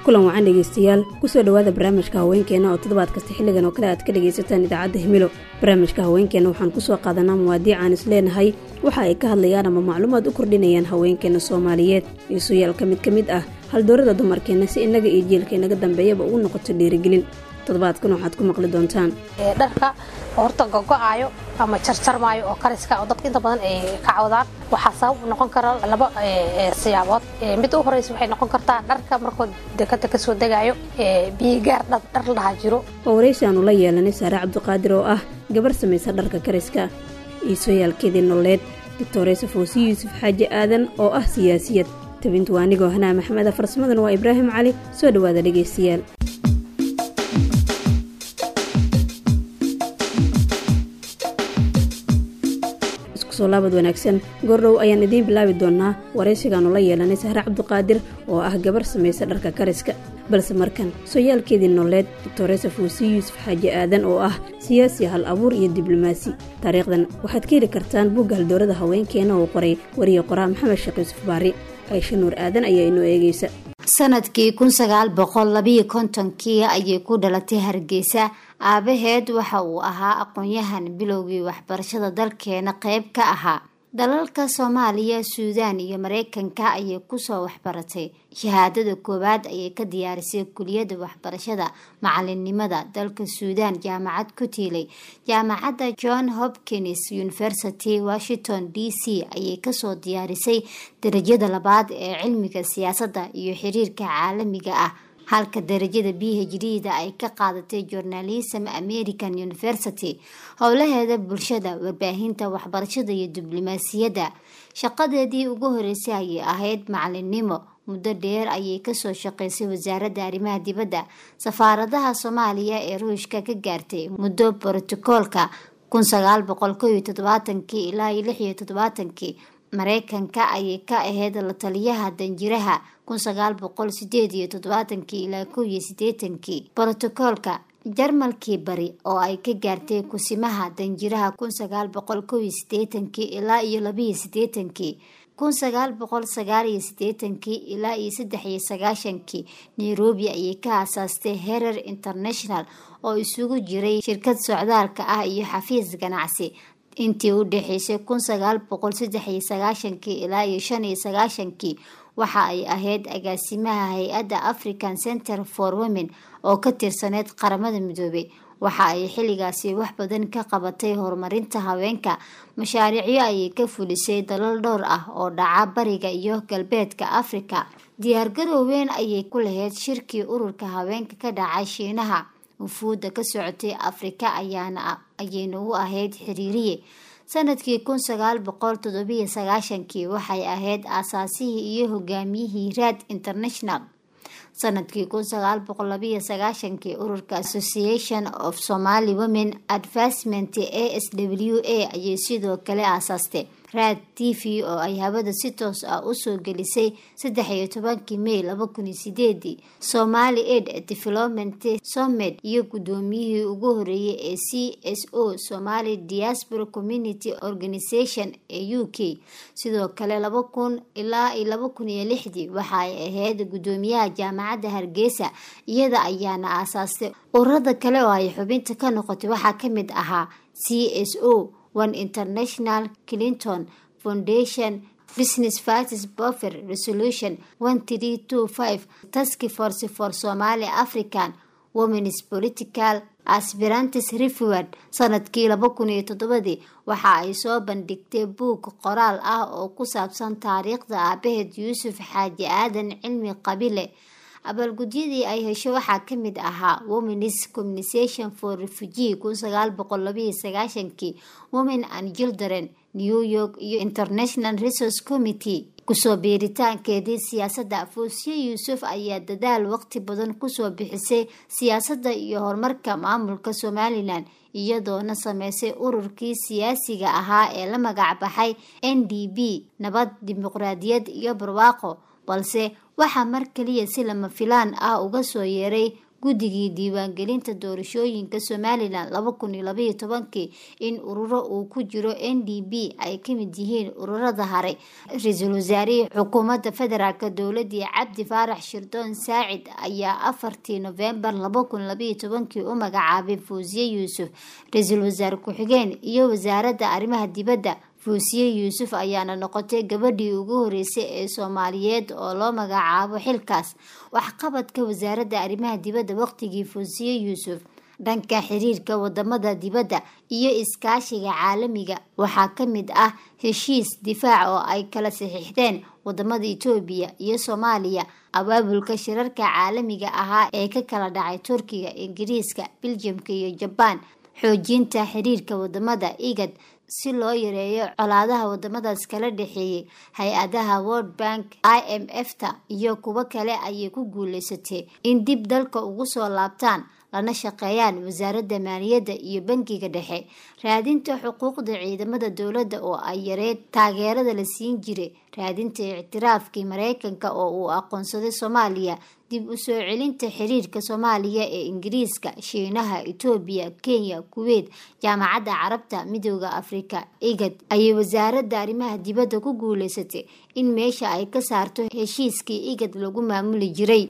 kulan wacan dhegeystayaal kusoo dhowaada barnaamijka haweenkeena oo toddobaad kasta xilligan oo kale aad ka dhegaysataan idaacadda himilo barnaamijka haweenkeena waxaan kusoo qaadanaa muwaadiic aan is leenahay waxa ay ka hadlayaan ama macluumaad u kordhinayaan haweenkeena soomaaliyeed iisuyaal ka mid ka mid ah haldoorada dumarkeenna si innaga iyo jielka inaga dambeeyaba ugu noqoto dhiirigelin toddobaadkan waxaad ku maqli doontaan dharka horta gogo-aayo ama jarjarmaayo oo kariska oo dadka inta badan ay ka cawdaan waxaa sabab noqon kara laba siyaabood mid u horeysa waxay noqon kartaa dharka markoo dekada kasoo degaayo biyigaar dhar la dhahaa jiro waa waraysi aanu la yeelanay saare cabdiqaadir oo ah gabar samaysa dharka kariska iisooyaalkeedii nololeed doctoreysa foose yuusuf xaaji aadan oo ah siyaasiyad tabintu waa anigoo hanaa maxmeda farsamadan waa ibraahim cali soo dhowaada dhegaystayaal iskusoo laabad wanaagsan goordhow ayaan idiin bilaabi doonaa waraysigaanu la yeelanay sahre cabdiqaadir oo ah gabar samaysa dharka kariska balse markan sooyaalkeedii nololeed doctoresa fuusi yuusuf xaaji aadan oo ah siyaasi hal abuur iyo diblomaasi taariikhdan waxaad ka heli kartaan buugga haldoorada haweenkeena uu qoray wariye qoraa maxamed sheekh yuusuf baari aysha nuur aadan ayaa inoo eegaysa sanadkii kun sagaal boqol labiyo kontonkii ayay ku dhalatay hargeysa aabaheed waxa uu ahaa aqoon-yahan bilowgii waxbarashada dalkeena qeyb ka ahaa dalalka soomaaliya suudaan iyo mareykanka ayay kusoo waxbaratay shahaadada koowaad ayay ka diyaarisay kuliyadda waxbarashada macalinimada dalka suudaan jaamacad ku tiilay jaamacadda john hopkins university washington d c ayay kasoo diyaarisay darajada labaad ee cilmiga siyaasadda iyo xiriirka caalamiga ah halka darajada b h d da ay ka qaadatay journalism american university howlaheeda bulshada warbaahinta waxbarashada iyo diblomaasiyadda shaqadeedii ugu horeysay ayay ahayd macalinimo muddo dheer ayay kasoo shaqeysay wasaaradda arrimaha dibadda safaaradaha soomaaliya ee ruushka ka gaartay muddo brotokoolka kun sagaal boqol ko iyo todobaatankii ilaa iyo lix iyo todobaatankii mareykanka ayay ka ahayd la taliyaha danjiraha kun sagaal boqol sideed iyo toddobaatankii ilaa kow iyo sideetankii brotokoolka jarmalkii bari oo ay ka gaartay kusimaha danjiraha kun sagaal boqol kow iyo sideetankii ilaa iyo labiyo sideetankii kun sagaal boqol sagaal iyo sideetankii ilaa iyo saddex iyo sagaashankii nairobi ayay ka aasaastay herer international oo isugu jiray shirkad socdaalka ah iyo xafiis ganacsi intii u dhexeysay kun sagaal boqol saddex iyo sagaashankii ilaa iyo shan iyo sagaashankii waxa ay ahayd agaasimaha hay-adda african center for women oo ka tirsaneyd qaramada midoobay waxa ay xilligaasi wax badan ka qabatay horumarinta haweenka mashaariicyo ayay ka fulisay dalal dhowr ah oo dhaca bariga iyo galbeedka africa diyaargarow weyn ayay ku lahayd shirkii ururka haweenka ka dhacay shiinaha wufuudda ka socotay afrika ayayna u ahayd xiriiriye sanadkii kun sagaal boqol toddobiyo sagaashankii waxay ahayd aasaasihii iyo hogaamiyihii raad international sanadkii kun sagaal boqol labiyo sagaashankii ururka association of somaly women advancement a s w a ayay sidoo kale aasaastay raad t v oo ay hawada si toos ah usoo gelisay saddex iyo tobankii may laba kun iyo sideedii somali aid development somed iyo guddoomiyihii ugu horeeyay ee c s o somali diaspora community organization ee u k sidoo kale laba kun ilaa iyo laba kun iyo lixdii waxa ay ahayd guddoomiyaha jaamacadda hargeysa iyada ayaana aasaastay ururada kale oo ay xubinta ka noqotay waxaa kamid ahaa c s o one international clinton foundation business vices buffer resolution one three two five task force for somali african womens political aspirantis refuard sanadkii laba kun iyo toddobadii waxa ay soo bandhigtay buug qoraal ah oo ku saabsan taariikhda aabaheed yuusuf xaaji aadan cilmi qabile abaalgudyadii ay hesho waxaa kamid ahaa womens communisation for refugee kun sagaal boqol labiyo sagaashankii women and children new york iyo international resource committee kusoo biiritaankeedii siyaasadda fuusiye yuusuf ayaa dadaal waqti badan kusoo bixisay siyaasadda iyo horumarka maamulka somalilan iyadoona sameysay ururkii siyaasiga ahaa ee la magac baxay n d b nabad dimuqraadiyad iyo barwaaqo balse waxaa mar kaliya si lama filaan ah uga soo yeeray guddigii diiwaangelinta doorashooyinka somalilan laba kun iyo labaiyo tobankii in ururo uu ku jiro n d b ay kamid yihiin ururada hare ra-iisul wasaarihii xukuumadda federaalk dowladii cabdi faarax shirdoon saacid ayaa afartii nofembar laba kun labaiyo tobankii u magacaabay fuusiye yuusuf ra-iisul wasaare ku-xigeen iyo wasaaradda arrimaha dibadda fuusiye yuusuf ayaana noqotay gabadhii ugu horeysay ee soomaaliyeed oo loo magacaabo xilkaas waxqabadka wasaaradda arrimaha dibadda waqtigii fuusiye yuusuf dhanka xiriirka wadamada dibadda iyo iskaashiga caalamiga waxaa ka mid ah heshiis difaac oo ay kala saxiixdeen wadamada itoobiya iyo soomaaliya abaabulka shirarka caalamiga ahaa ee ka kala dhacay turkiga ingiriiska biljamka iyo jabaan xoojinta xiriirka wadamada igad si loo yareeyo colaadaha wadamadaas kala dhexeeyay hay-adaha world bank i m f ta iyo kuwo kale ayay ku guuleysatay in dib dalka ugu soo laabtaan lana shaqeeyaan wasaaradda maaliyadda iyo bangiga dhexe raadinta xuquuqda ciidamada dowladda oo ay yareed taageerada la siin jiray raadinta ictiraafkii mareykanka oo uu aqoonsaday soomaaliya dib u soo celinta xiriirka soomaaliya ee ingiriiska shiinaha itoobiya kenya kuweyt jaamacadda carabta midooda afrika igad ayay wasaaradda arrimaha dibadda ku guuleysatay in meesha ay ka saarto heshiiskii igad lagu maamuli jiray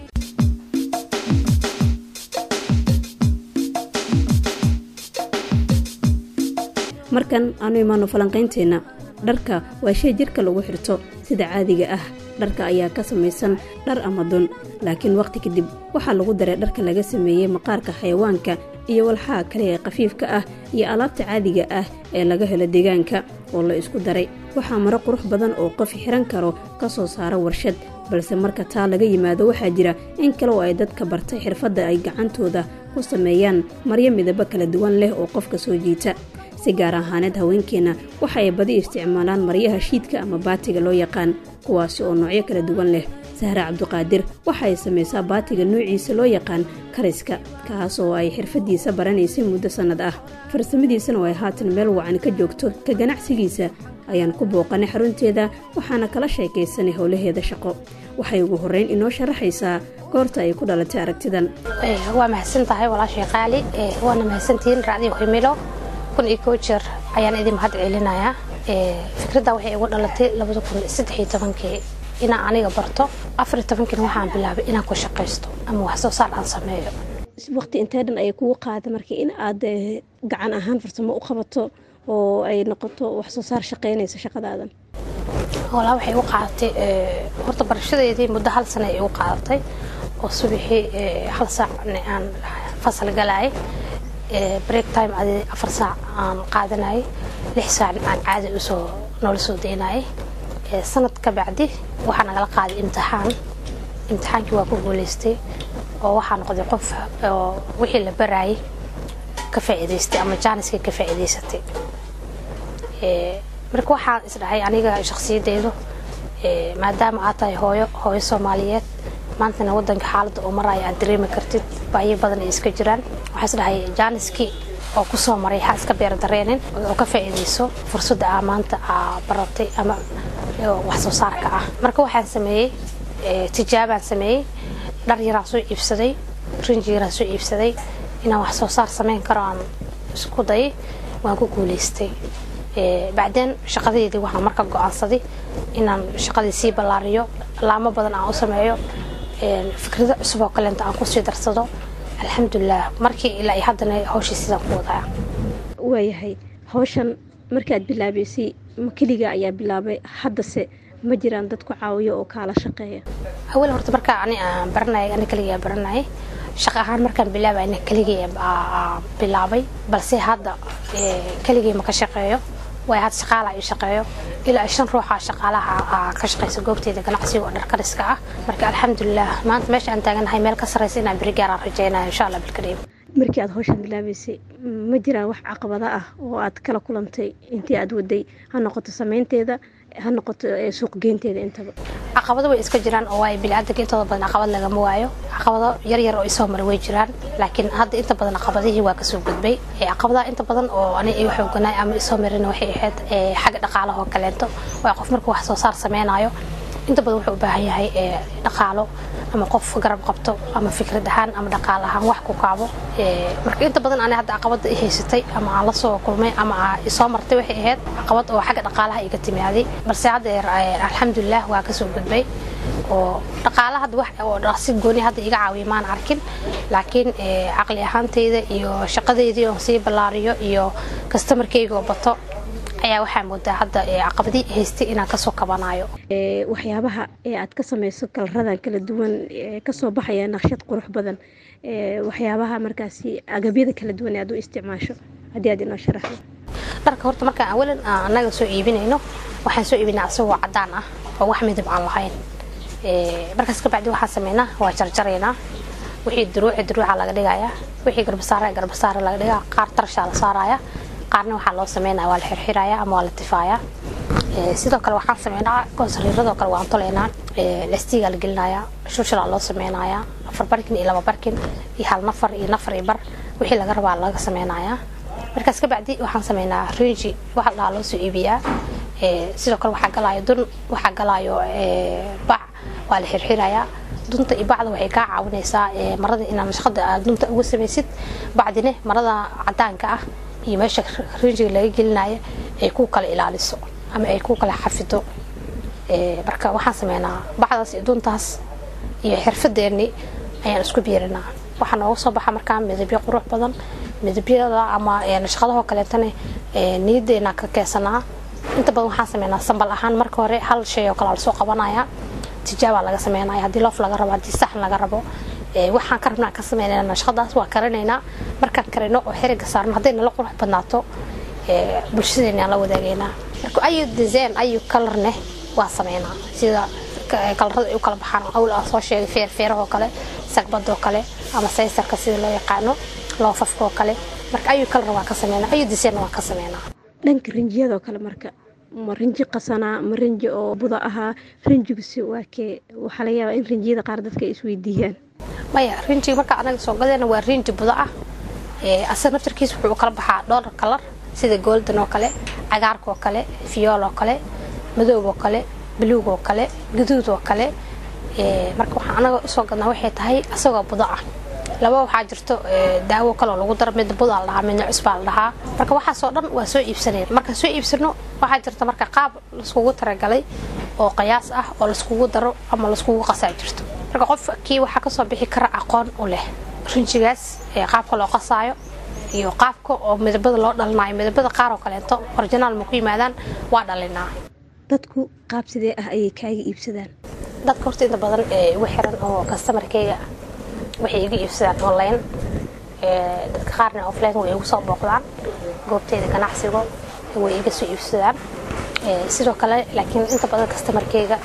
markan aanu imaano falanqaynteenna dharka waa shay jidhka lagu xirto sida caadiga ah dharka ayaa ka samaysan dhar ama dun laakiin wakhti kadib waxaa lagu daray dharka laga sameeyey maqaarka xayawaanka iyo walxaha kale ee khafiifka ah iyo alaabta caadiga ah ee laga helo deegaanka oo la isku daray waxaa maro qurux badan oo qof xiran karo ka soo saara warshad balse marka taa laga yimaado waxaa jira in kale oo ay dadka bartay xirfadda ay gacantooda ku sameeyaan maryo midabo kala duwan leh oo qofka soo jiita si gaar ahaaneed haweenkeenna waxa ay badi isticmaalaan maryaha shiidka ama baatiga loo yaqaan kuwaasi oo noocyo kala duwan leh sahre cabduqaadir waxa ay samaysaa baatiga noociisa loo yaqaan kariska kaas oo ay xirfadiisa baranaysay muddo sannad ah farsamadiisana oo ay haatan meel wacan ka joogto ka ganacsigiisa ayaan ku booqanay xarunteeda waxaana kala sheekaysanay howlaheeda shaqo waxay ugu horreyn inoo sharaxaysaa goorta ay ku dhalatay aragtidan waa mahadsan tahay walaashay qaali waana mahadsantihiin raacdii himilo kun iyo koo jeer ayaan idin mahad celinayaa fikradda waxay igu dhalatay labada kun saddex iyo tobankii inaan aniga barto afar iyo tobankiina waxaan bilaabay inaan ku shaqaysto ama wax soo saar aan sameeyo waqti intee dhan ayay kugu qaada markii in aad gacan ahaan farsamo u qabato oo ay noqoto wax soo saar shaqaynaysa shaqadaadan walaa waxay igu qaadatay horta barashadeedii muddo hal sana ay igu qaadatay oo subaxii hal saac aan fasal galaayay break time adi afar saac aan qaadanayay lix saac aan caadi usoo noola soo daynayay sanad ka bacdi waxaa nagala qaaday imtixaan imtixaankii waa ku guuleystay oo waxaa noqday qof oo wixii la baraayay ka faa'iidaystay ama jaaniskii ka faa'iidaysatay marka waxaan isdhahay aniga shakhsiyadeydu maadaama aad tahay hooyo hooyo soomaaliyeed maantana wadanka xaaladda oo maraya aad dareemi kartid baayo badan ay iska jiraan waxaa isdhahay jaaniskii oo kusoo maray ha iska beer dareenin oo ka faa'iidayso fursadda aa maanta aa baratay ama wax soo saarka ah marka waxaan sameeyey tijaabaan sameeyey dhar yaraan soo iibsaday rinji yaraan soo iibsaday inaan wax soo saar samayn karo aan isku dayay waan ku guulaystay bacdeen shaqadeydii waxaan marka go-aansaday inaan shaqadii sii ballaariyo laamo badan aan u sameeyo fikrado cusub oo kaleenta aan kusii darsado alxamdulilah markii ilaa haddana hawshii sidaan ku wadaa waayahay hawshan markaad bilaabaysay ma keliga ayaa bilaabay haddase ma jiraan dad ku caawiyo oo kaala shaqeeya awal horta markaa ani aan baranayay ani keligaa baranayay shaqa ahaan markaan bilaabay ani keligii bilaabay balse hadda keligii ma ka shaqeeyo way had shaqaala ii shaqeeyo ilaa shan ruuxa shaqaalaha ka shaqeysa goobteeda ganacsiga oo dharkariska ah marka alxamdulilah maanta meesha aan taaganahay meel ka sarreysa inaan beri gaaraan rajeynaya insha allah bilkariim markii aad hawshan bilaabaysay ma jiraan wax caqabada ah oo aad kala kulantay intii aad waday ha noqoto samaynteeda ha noqoto suuqgeynteeda intaba caqabado way iska jiraan oo waayo biniaadanka intooda badan caqabad lagama waayo caqabado yar yar oo isoo maray way jiraan laakiin hadda inta badan caqabadihii waa kasoo gudbay caqabadaha inta badan oo ani igu xooganaay ama isoo marina waxay ahayd xagga dhaqaalaha oo kaleento waa qof markuu wax soo saar sameynayo inta badan wuxuu u baahan yahay dhaqaalo ama qof garab qabto ama fikrad ahaan ama dhaqaal ahaan wax ku kaabo marka inta badan ani hadda caqabada i haysatay ama aan la soo kulmay ama isoo martay waxay ahayd caqabad oo xagga dhaqaalaha iga timaaday balse hadda alxamdulilah waa kasoo gudbay oo dhaqaala hadda wax oo si gooni hadda iga caawiya maan arkin laakiin caqli ahaanteyda iyo shaqadeydii oon sii ballaariyo iyo kastamarkeyga oo bato ayaa waxaa moodaa hadda caqabadii haystay inaan kasoo kabanayo waxyaabaha ee aad ka samayso kalaradan kala duwan kasoo baxaya naqshad qurux badan waxyaabaha markaasi agabyada kala duwan ee aad u isticmaasho haddii aad inoo sharaxdo dharka horta markaan awalan annaga soo iibinayno waxaan soo iibinaa asagoo cadaan ah oo wax midab aan lahayn markaas kabacdi waxaan sameynaa waa jarjaraynaa wixii duruuci duruuca laga dhigayaa wixii garbasaara garbasaara laga dhigaa qaar tarshaa la saaraya qaarna waxaa loo sameynaya waa la xirxiraya ama waa la tifaaya sidoo kale waxaan sameynaa goosariiradoo kale waan toleynaa lastigaa la gelinaya shushilaa loo sameynaya afar barkin iyo laba barkin iyo hal nafar iyo nafar iyo bar wixii laga rabaa laga sameynaya markaas kabacdi waxaan sameynaa rinji waxa la dhahaa loo soo iibiyaa sidoo kale waxaa galaayo dun waxaa galaayo bac waa la xirxirayaa dunta iyo bacda waxay kaa caawinaysaa marada inaad nashaqada aad dunta uga samaysid bacdine marada cadaanka ah iyo meesha rinjiga laga gelinayo ay ku kala ilaaliso ama ay ku kala xafido marka waxaan sameynaa bacdaas iyo duntaas iyo xirfadeeni ayaan isku biirinaa waxaa nooga soo baxa markaa midabyo qurux badan midabyada ama nashaqadahoo kaleetana niyadeena ka keesanaa inta badan waxaan sameynaa sambal ahaan marka hore hal shay oo kale lasoo qabanaya tijaabaa laga sameynaya haddii loof laga rabo haddii saxn laga rabo waxaan ka rabnaa ka sameynayna nashaqadaas waa karinaynaa markaan karino oo xiriga saarno hadday nala qurux badnaato bulshadeena aan la wadaagaynaa marka ayu design ayu kalarne waa sameynaa sida kalarada ay u kala baxaan awl aan soo sheegay feerfeerahoo kale sagbadoo kale ama saysarka sida loo yaqaano loofafkaoo kale marka ayu kalar waa ka sameynaa ayu design waa ka sameynaa dhanka rinjiyadoo kale marka ma rinji qasanaa ma rinji oo buda ahaa rinjiguse waa kee waxaa laga yaabaa in rinjiyada qaar dadka ay isweydiiyaan maya rinjiga marka anaga soo gadeena waa rinji buda ah asaga naftarkiisa wuxuu u kala baxaa dhowr kalar sida golden oo kale cagaarka oo kale fiyool oo kale madoob oo kale buluug oo kale gaduud oo kale marka waxaan anaga usoo gadnaa waxay tahay asagoo buda ah laba waxaa jirto daawo kaloo lagu daro midna budaa la dhahaa midna cusbaa la dhahaa marka waxaasoo dhan waa soo iibsanayna markaan soo iibsano waxaa jirta marka qaab laiskugu talagalay oo qayaas ah oo laiskugu daro ama laiskugu qasaa jirto marka qofkii waxaa kasoo bixi kara aqoon u leh rinjigaas qaabka loo qasaayo iyo qaabka oo midabada loo dhalinayo midabada qaar oo kaleeto originaal ma ku yimaadaan waa dhalinaa dadku qaab sidee ah ayay kaaga iibsadaan dadka horta inta badan igu xiran oo kastamarkeyga waxay iga iibsadaan online dadka qaarna offline way igu soo booqdaan goobteyda ganacsigo way iga soo iibsadaan sidoo kale laakiin inta badan kastamarkeyga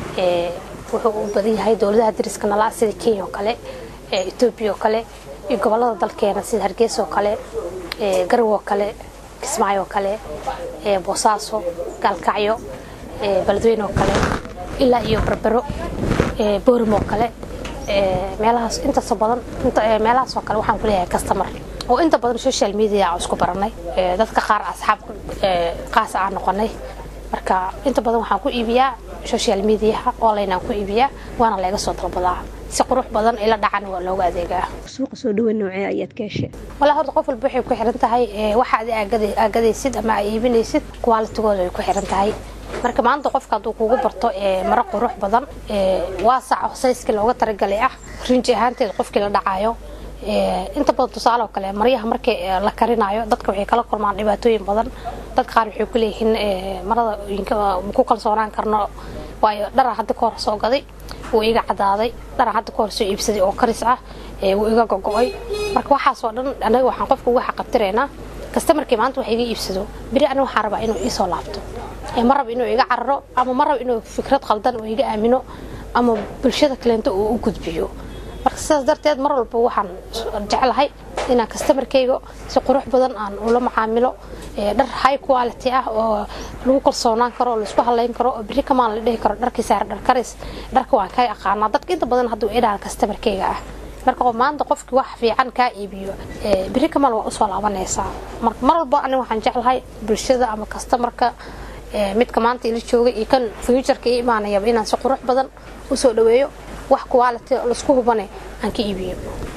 wuxuu u badan yahay dowladaha dariska nala sida kenya oo kale etoobiya oo kale iyo gobolada dalkeena sida hargeysa oo kale garow oo kale kismaayo oo kale boosaaso gaalkacyo beledweyne oo kale ilaa iyo berbero boorimo oo kale meelahaas intaasoo badan meelahaas oo kale waxaan ku leeyahay customer oo inta badan social media aan isku baranay dadka qaar asxaab qaas aan noqonay marka inta badan waxaan ku iibiyaa social mediaha online aan ku iibiyaa waana laga soo dalbadaa si qurux badan ila dhacan waa looga adeegaa suuqa soo dhaweyn noocee ayaad ka heshay walaa horta qof walba waxay ku xiran tahay waxa aad aagadaysid ama aad iibinaysid qualitigooda ay ku xiran tahay marka maanta qofka hadduu kugu barto maro qurux badan waasac sayskii looga talagalay ah rinji ahaanteeda qofkii la dhacayo inta badan tusaale oo kale maryaha markii la karinayo dadka waxay kala kulmaan dhibaatooyin badan dadka qaar waxay ku leeyihiin marada ku kalsoonaan karno waayo dhara hadda ka hor soo gaday wuu iga cadaaday dhara hadda ka hor soo iibsaday oo karis ah wuu iga gogo-ay marka waxaasoo dhan anaga waxaan qofka uga xaqabtiraynaa kastamarkii maanta wax iga iibsado beri aniga waxaan rabaa inuu iisoo laabto ma rabo inuu iga cararo ama ma rabo inuu fikrad qaldan oo iga aamino ama bulshada kaleento uu u gudbiyo marka sidaas darteed mar walba waxaan jeclahay inaan kastamarkayga si qurux badan aan ula macaamilo dhar high quality ah oo lagu kalsoonaan karo oo laisku halayn karo oo beri kamaan la dhihi karo dharkii saar dhar karis dharka waan ka aqaanaa dadka inta badan hadduu idhaan kastamarkayga ah marka maanta qofkii wax fiican kaa iibiyo beri kamaan waa usoo laabanaysaa mar walba aniga waxaan jeclahay bulshada ama kastamarka midka maanta ila jooga iyo kan fuuturka ii imaanayaba inaan si qurux badan usoo dhaweeyo wax quality laisku hubane aan ka iibiyo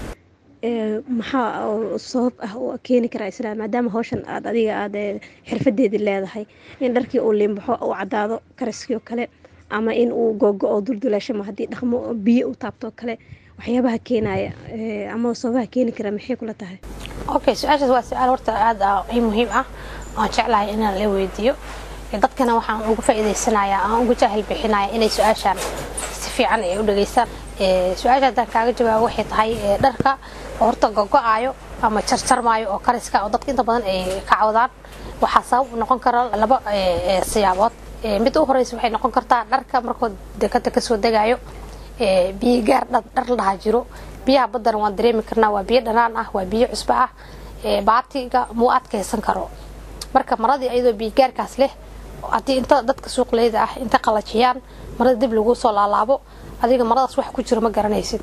maxaa sabab ah oo keeni karaa isla maadaama hawshan aad adiga aad xirfadeedii leedahay in dharkii uu liimbaxo uu cadaado karaskii oo kale ama in uu googo-o dulduleeshamo haddii dhaqmo biyo u taabto kale waxyaabaha keenaya ama sababaha keeni kara maxay kula tahay okay su-aashaas waa su-aal horta aada i muhiim ah waan jeclahay inaan la weydiiyo dadkana waxaan uga faa'iidaysanayaa aan uga jaahil bixinaya inay su-aashaan si fiican ay u dhageystaan su-aasha haddaan kaaga jawaabo waxay tahay dharka horta gogo-aayo ama jarjarmaayo oo kariska oo dadka inta badan ay ka cawdaan waxaa sabab u noqon kara laba siyaabood mid u horeysa waxay noqon kartaa dharka markuu dekada kasoo degaayo biyo gaar dhar la dhahaa jiro biyaha baddana waan dareemi karnaa waa biyo dhanaan ah waa biyo cusbo ah baatiga muu adkaysan karo marka maradii ayadoo biyogaarkaas leh haddii inta dadka suuqleyda ah inta qalajiyaan marada dib lagu soo laalaabo adiga maradaas wax ku jiro ma garanaysid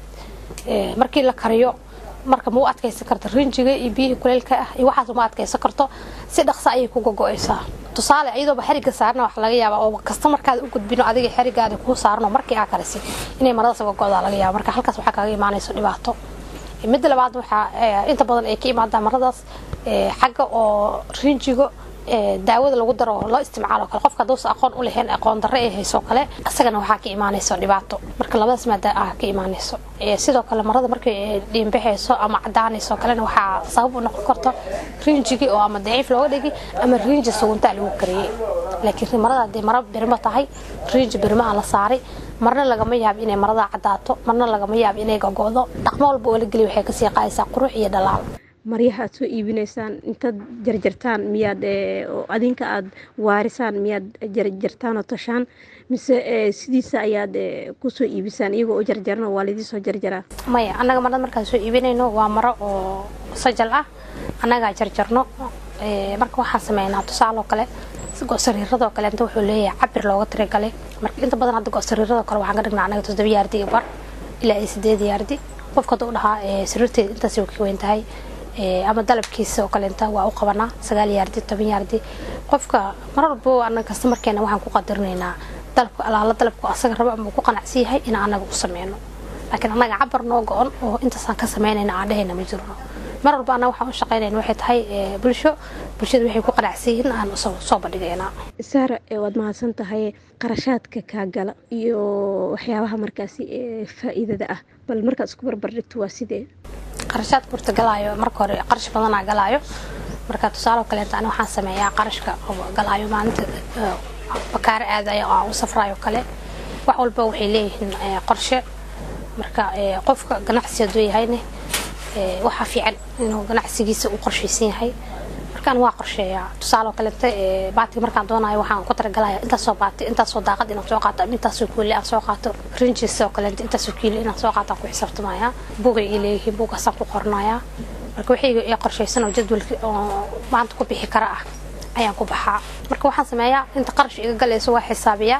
markii la kariyo marka ma u adkaysan karta rinjiga iyo biyihii kuleylka ah iyo waxaas uma adkaysan karto si dhaqso ayay ku gogo-aysaa tusaale iyadooba xeriga saarna wax laga yaaba oo kasta markaad u gudbino adiga xerigaada kuu saarno markii aa karisi inay maradaas gogo-da laga yaaba marka halkaas waxaa kaaga imaanayso dhibaato midda labaad waxaa inta badan ay ka imaadaa maradaas xagga oo rinjigo daawada lagu daro oo loo isticmaalo kale qofka haduusa aqoon u lahayn aqoon darre ay hayso kale isagana waxaa ka imaanayso dhibaato marka labadaas maada ah ka imaanayso sidoo kale marada markay dhiinbaxayso ama cadaanayso kalena waxaa sabab u noqon karto rinjigii oo ama daciif looga dhigi ama rinji suguntaa lagu kariyey laakiin marada haddii mara birmo tahay rinji birmaha la saaray marna lagama yaabo inay marada cadaato marna lagama yaabo inay gogo'do dhaqmo walba oo la geliy waxay kasii qaadaysaa qurux iyo dhalaal maryaha aad soo iibinaysaan intaad jarjartaan miyaad adinka aad waarisaan miyaad jarjartaan oo tashaan mise sidiisa ayaad kusoo iibisaan iyagoo u jarjarno waa laydii soo jarjaraa maya annaga marada markaan soo iibinayno waa maro oo sajal ah annagaa jarjarno marka waxaan sameynaa tusaaloo kale go-sariiradoo kale inta wuxuu leeyahay cabir looga tiragalay marka inta badan hadda go-sariiradoo kale waxaan ka dhignaa annaga toddoba yaardi iyo bar ilaa iyo sideed yaardi qofka hadduu dhahaa sariirteeda intaas way ka weyn tahay ama dalabkiisa oo kaleenta waa u qabanaa sagaal yaardi toban yaardi qofka mar walbo anaga kastamarkeena waxaan ku qadarinaynaa dalabka alaala dalabku asaga rabo ama ku qanacsan yahay in anaga u sameyno laakiin annaga cabar noo go-on oo intaasaan ka sameynayna aan dhehayna ma jirno mar walba annaga waxaan u shaqeynayna waxay tahay bulsho bulshada waxay ku qanacsan yihiin aan soo bandhigaynaa saara waad mahadsan tahay qarashaadka kaa gala iyo waxyaabaha markaasi faa'iidada ah bal markaad isku barbardhigto waa sidee qarashaad burta galaayo marka hore qarash badanaa galaayo marka tusaale kaleeta ani waxaan sameeyaa qarashka galaayo maalinta bakaaro aadayo oo aan u safrayo kale wax walba waxay leeyihiin qorshe marka qofka ganacsi hadduu yahayne waxaa fiican inuu ganacsigiisa u qorshaysan yahay markaan waa qorsheeyaa tusaale kaleeta baatiga markaan doonayo waxaan ku talagalaya intaasoo baati intaasoo daaqad inaan soo qaato ama intaasoo kuuli aan soo qaato rinjis oo kaleeta intaasoo kiilo inaan soo qaato aan ku xisaabtamaya bugay ay leeyihiin bugaasaan ku qornayaa marka wixii ee qorshaysan oo jadwalki oo maanta ku bixi kara ah ayaan ku baxaa marka waxaan sameeyaa inta qarash iga galayso waa xisaabiyaa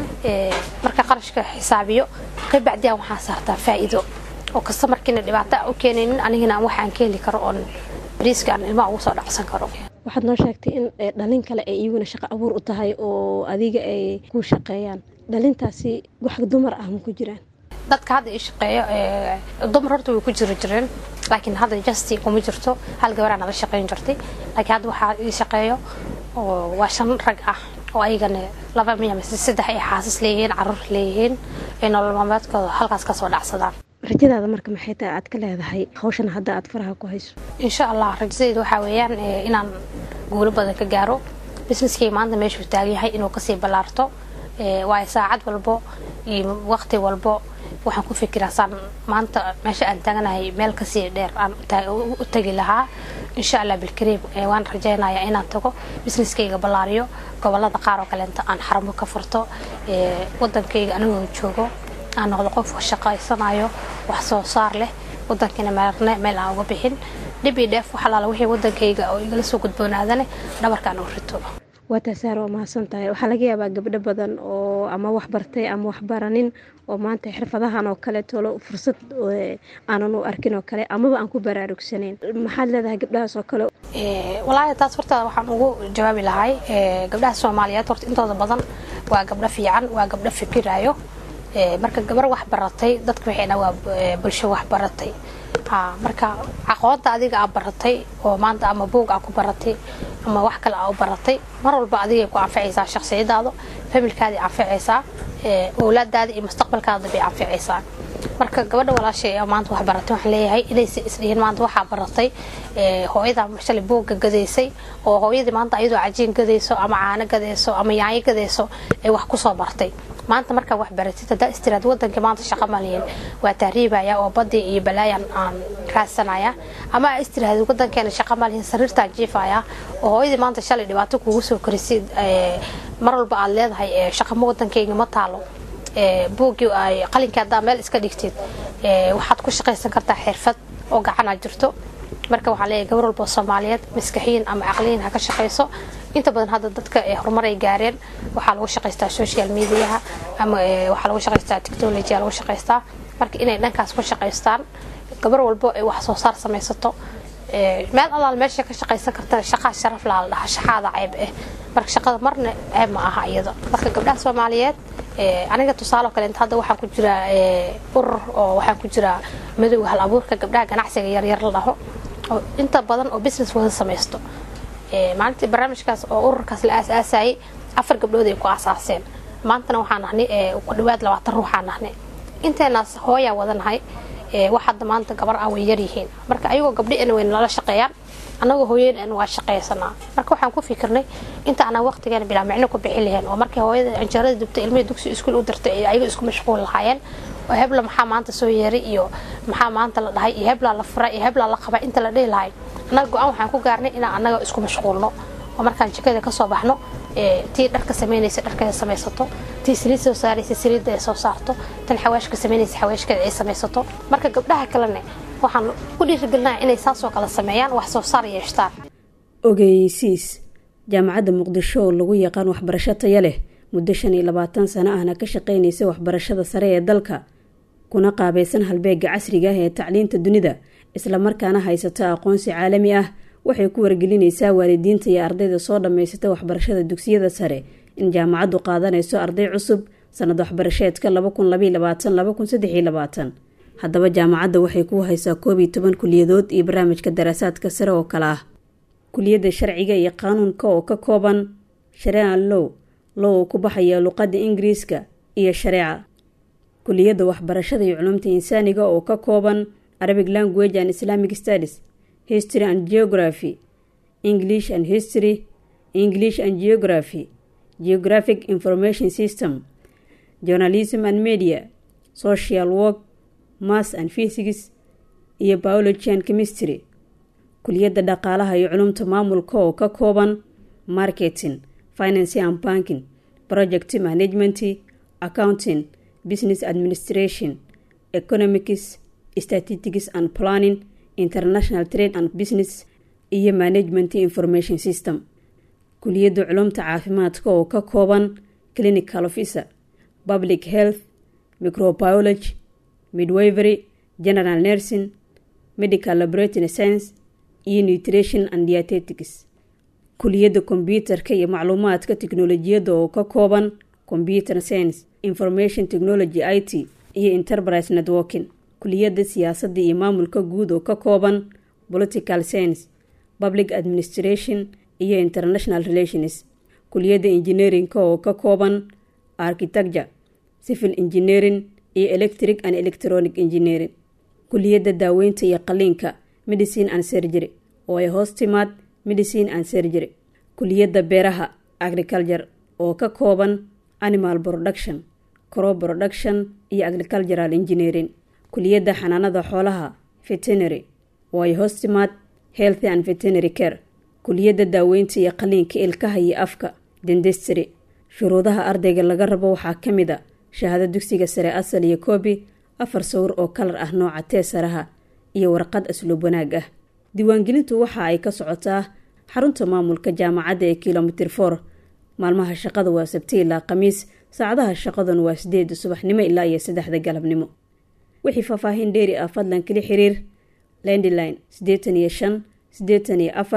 marka qarashka xisaabiyo kabacdiyaa waxaan saartaa faa'iido oo kasta markiina dhibaato u keenaynin anigana waxaan ka heli karo oon bariiska aan ilmaha ugu soo dhacsan karo waxaad noo sheegtay in dhalin kale ay iyaguna shaqo abuur u tahay oo adiga ay ku shaqeeyaan dhalintaasi wax dumar ah ma ku jiraan dadka hadda ii shaqeeyo dumar horta way ku jiri jireen laakiin hadda justi kuma jirto hal gabaraan nala shaqeyn jirtay laakiin hadda waxaa ii shaqeeyo oo waa shan rag ah oo ayagana laba miya mise saddex ay xaasas leeyihiin caruur leeyihiin ay nolol maalmeedkooda halkaas kasoo dhacsadaan rajadaada marka maxay tahay aad ka leedahay hawshan hadda aad faraha ku hayso insha allah rajadayda waxaa weeyaan inaan guulo badan ka gaaro businesskay maanta meeshuu taagan yahay inuu kasii ballaarto waayo saacad walbo iyo waqti walbo waxaan ku fikiraa saan maanta meesha aan taaganahay meel kasii dheer aan u tagi lahaa insha allah bilkariim waan rajaynayaa inaan tago businesskayga ballaariyo gobolada qaar oo kaleenta aan xaramo ka furto wadankayga anigoo joogo aan noqdo qof shaqaysanayo wax soo saar leh wadankiina meerne meel aan uga bixin dhib iyo dheef wax alaala wixii wadankayga oo igala soo gudboonaadane dhabarkaan u rito waa taasaar waa mahadsan tahay waxaa laga yaabaa gabdho badan oo ama wax bartay ama wax baranin oo maanta xirfadahan oo kale tolo fursad aanan u arkin oo kale amaba aan ku baraarugsanayn maxaad leedahay gabdhahaas oo kale walaahi taas horta waxaan ugu jawaabi lahay gabdhaha soomaaliyeed horta intooda badan waa gabdho fiican waa gabdho fikirayo marka gabar wax baratay dadka waxay dhaa waa bulsho wax baratay marka aqoonta adiga aa baratay oo maanta ama buog aa ku baratay ama wax kale aa u baratay mar walba adigay ku anficaysaa shaksiyadaada familkaadii anficaysaa owlaadaada iyo mustaqbalkaada bay anficaysaa marka gabadha walaashay maanta wax baratay waxaan leeyahay inaysa isdhihin maanta waxaa baratay hooyada shalay buugga gadaysay oo hooyadii maanta ayadoo cajiin gadayso ama caano gadayso ama yaanyo gadayso ay wax kusoo bartay maanta markaa wax baratid haddaa istiraad wadankii maanta shaqa malihin waa tahriibaya oo badii iyo balaayan aan raadsanaya ama istiraad wadankeena shaqa malihin sariirtaan jiifaya oo hooyadii maanta shalay dhibaato kugu soo korisid mar walba aad leedahay shaqama wadankeyga ma taalo buuggii ay qalinkii haddaa meel iska dhigtid waxaad ku shaqaysan kartaa xirfad oo gacanaa jirto marka waxaa leeyahay gabar walba soomaaliyeed maskaxiyin ama caqliyin ha ka shaqayso inta badan hadda dadka horumar ay gaareen waxaa lagu shaqaystaa social mediaha ama waxaa lagu shaqaystaa technologya lagu shaqaystaa marka inay dhankaas ku shaqaystaan gabar walbo ay wax soo saar samaysato meel allaal meesha ka shaqaysan kartana shaqaa sharaf laa la dhaha shaxaada ceeb ah marka shaqada marna ceeb ma aha iyada marka gabdhaha soomaaliyeed aniga tusaale kale inta hadda waxaan ku jiraa urur oo waxaan ku jiraa madowga hal abuurka gabdhaha ganacsiga yaryar la dhaho oo inta badan oo business wada samaysto maalintii barnaamijkaas oo ururkaas la aasaasayay afar gabdhood ay ku aasaaseen maantana waxaan nahnay ku dhawaad labaatan ruuxaan nahnay inteenaas hooyaa wadanahay wax hadda maanta gabar ah way yaryihiin marka ayagoo gabdhiina way nala shaqeeyaan annagoo hooyeen waa shaqaysanaa marka waxaan ku fikirnay inta anaa waqtigeena bilaa micno ku bixi laheen oo markii hooyada canjeerada dubta ilmihii dugsi iskuul u dirtay ay ayaga isku mashquul lahaayeen oo hebla maxaa maanta soo yeeray iyo maxaa maanta la dhahay iyo heblaa la fura iyo heblaa la qaba inta la dhihi lahay annaga go-aan waxaan ku gaarnay inaan annaga isku mashquulno oo markaan jikada kasoo baxno tii dharka samaynaysa dharkeeda samaysato tii saliid soo saaraysa saliidda ay soo saarto tan xawaashka samaynaysa xawaashkeeda ay samaysato marka gabdhaha kalene waxaan ku dhiirigelinaha inay saasoo kale sameeyaan wax soo saar yeeshtaan ogeysiis jaamacadda muqdisho oo lagu yaqaan waxbarasho taya leh muddo shan iyo labaatan sano ahna ka shaqaynaysa waxbarashada sare ee dalka kuna qaabaysan halbeega casriga ah ee tacliinta dunida islamarkaana haysata aqoonsi caalami ah waxay ku wargelinaysaa waalidiinta iyo ardayda soo dhammaysata waxbarashada dugsiyada sare in jaamacaddu qaadanayso arday cusub sanad waxbarasheedka haddaba jaamacadda waxay ku haysaa koob iyo toban kuliyadood iyo barnaamijka daraasaadka sare oo kale ah kuliyadda sharciga iyo qaanuunka oo ka kooban shareecan low low oo ku baxaya luqadda ingiriiska iyo shareeca kuliyadda waxbarashada iyo culumta insaaniga oo ka kooban arabic language and islamic studies history and geography english and history english and geography geographic information system journalism and media social work mass and physics iyo biology and chemistry kuliyadda dhaqaalaha iyo culumta maamulka oo ka kooban marketing finance and banking project management accounting business administration economics statistics and planning international trade and business iyo management information system kuliyadda culumta caafimaadka oo ka kooban clinical officer public health microbiology midwivery general nursing medical laboratory science iyo nutrition and dietetics kuliyadda kombyuutarka iyo macluumaadka tiknolojiyadda oo ka kooban computer science information technology i t iyo enterprise networking kuliyadda siyaasadda iyo maamulka guud oo ka kooban political science public administration iyo international relations kuliyadda engineerinka oo ka kooban architecture civil engineering iyo electric and electronic engineering kuliyadda daaweynta iyo qaliinka medicine and surgery oo ay hoos timaad medicine and surgery kuliyadda beeraha agriculture oo ka kooban animal production crop production iyo agricultural engineering kuliyadda xanaanada xoolaha veterinary oo ay hoos timaad healthy and veterinary care kuliyadda daaweynta iyo qaliinka ilkaha iyo afka dendestry shuruudaha ardayga laga rabo waxaa ka mid a shahaado dugsiga sare asal iyo koobi afar sawir oo kalar ah nooca teesaraha iyo warqad asluub wanaag ah diiwaangelintu waxa ay ka socotaa xarunta maamulka jaamacadda ee kilomitir for maalmaha shaqada waa sabti ilaa khamiis saacadaha shaqaduna waa sideeda subaxnimo ilaa iyo saddexda galabnimo wixii faahfaahin dheeri ah fadlan kala xiriir landline siddeetan iyo shan siddeetan iyo afar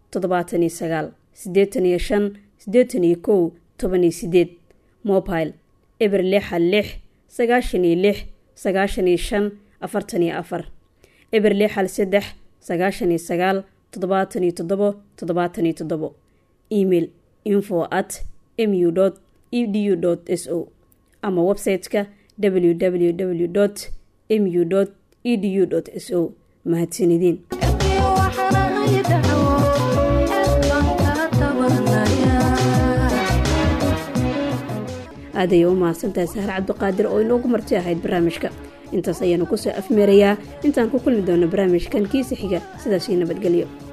toddobaatan iyo sagaal siddeetan iyo shan siddeetan iyo kow toban iyo sideed mobile eber lixa lix sagaashan iyo lix sagaashan iyo shan afartan iyo afar eber lixal saddex sagaashan iyo sagaal toddobaatan iyo toddobo toddobaatan iyo toddobo email info at mu edu s o ama website-ka www mu edu s o mahadsanidin aad ayay u mahadsantahay sahar cabdiqaadir oo inoogu marti ahayd barnaamijka intaas ayaanu kusoo afmeerayaa intaan ku kulmi doono barnaamijkan kiisa xiga sidaasii nabadgelyo